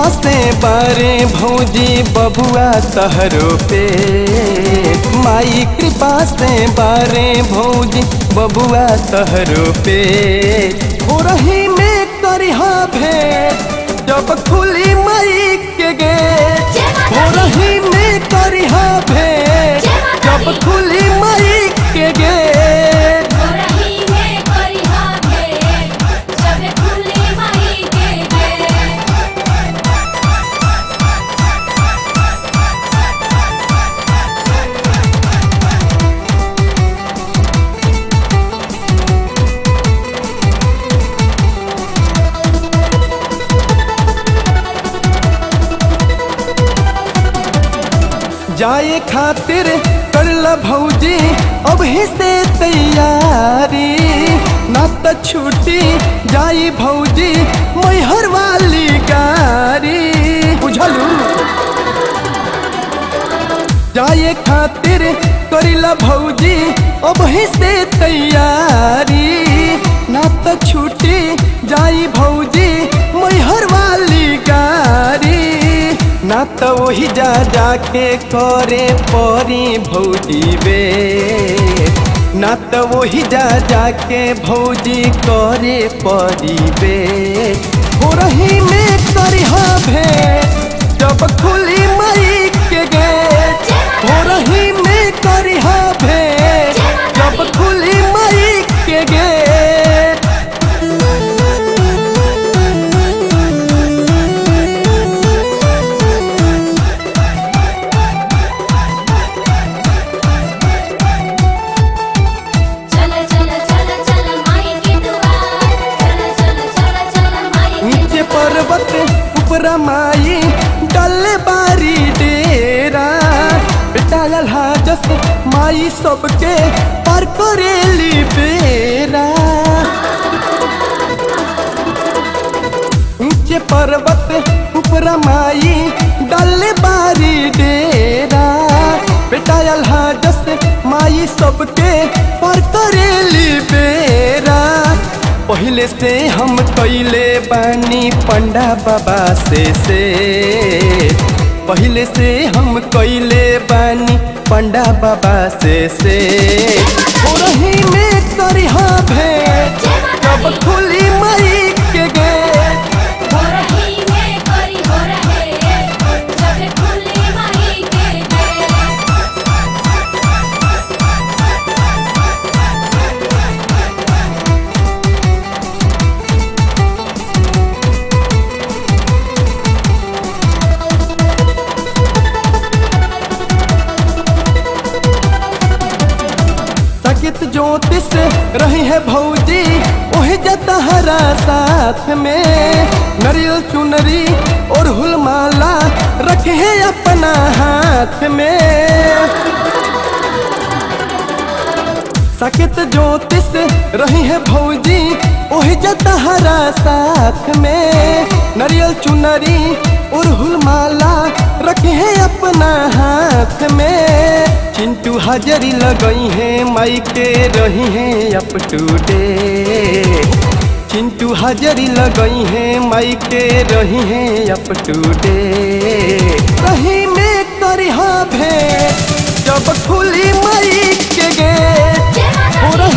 से बारे भौजी बबुआ तहरो पे माई कृपा से बारे भौजी बबुआ तहरो पे हो रही में करिहा भेंट जब खुली माई के गेट हो रही में करिहा भेंट जब खुली माई के गेट हो रही है करिहा भेंट, जब खुली माई के गेट। जाए खातिर कर ला भौजी अब ही से तैयारी ना तो छूटी जाई भौजी मैहर वाली गाड़ी बुझलू जाए खातिर करिला भौजी अब ही से तैयारी ना तो छूटी जाई भौजी मैहर वाली गाड़ी ना तो वही जा जाके करे परी भौजी बे ना तो वही जा जाके भौजी करे परी बे हो रही में करिहा भेंट जब खुली माई के गेट हो रही में करिहा भेंट जब खुली माई के गेट चल चल चल चल माई के दुआर चल चल चल चल माई के नीचे पर्वत ऊपरा माई डल बारी डेरा बेटा हाजस माई सबके पर करेली बेरा नीचे पर्वत ऊपरा माई डल बारी डेरा बेटा हाजस माई सबके पर करेली बेरा पहले से हम कैले बानी पंडा बाबा से से पहले से हम कैले बानी पंडा बाबा से से हो रही में करिहा भेंट जब खुली माई के गेट हो रही है करी हो रहे जब खुली माई के गेट। सकित ज्योतिष रही है भौजी वही जतहरा साथ में नरियल चुनरी और हुलमाला रखे है अपना हाथ में सकित ज्योतिष रही है भौजी वही जतहरा साथ में नरियल चुनरी और हुलमाला रखे हैं अपना हाथ में चिंटू हाजरी लगई है माई के रही है अप टू डे चिंटू हाजरी लगई है माई के रही है अप टू डे रही में करिहा भेंट जब खुली माई के गेट हो रही